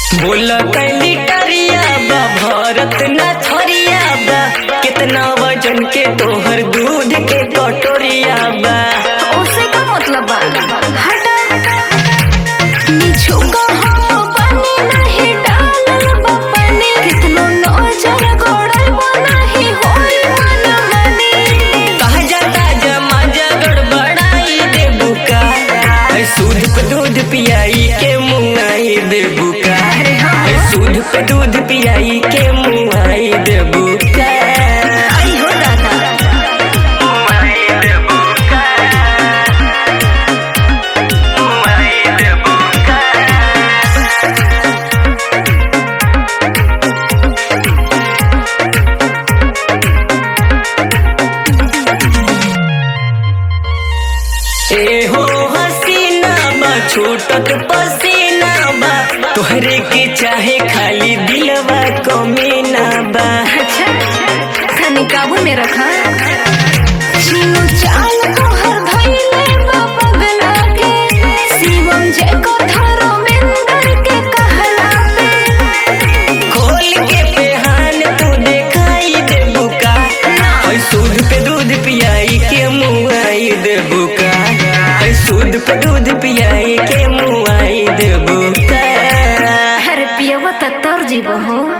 बोला कैली टरिया बा भरत ना थरिया बा कितना वजन के तोहर दूध के कटोरिया बा उससे का मतलब बा हटा निछुका हम पानी नहीं डालल बा पानी कितनो नजर गोड़ल बा नहीं होई मन मनी ताजा ताजा माजा गड़बड़ाई दे बुका ऐ सूद पे दूध पियाई के मुंगाई दे बुका ऐ सूद पे दूध पियाई के मुंगाई दे बुका आई हो दादा मुंगाई दे बुका मुंगाई दे बुका ए हो हसीना बा छूटत पसीना बा तोहरे के चाहे खाली दिलवा कमीना बा अच्छा तनी काबू में रखा चीनू चाल को हर धइले बा पगला के शिवम जे को धरो मिंदर के कहला पे खोल के पेहान तू देखाई दे बुका ऐ सूद पे दूध पियाई के मुआई दे बुका ऐ सूद पे दूध पियाई के मुआई दे बुका हर पियवा त तर जीव हो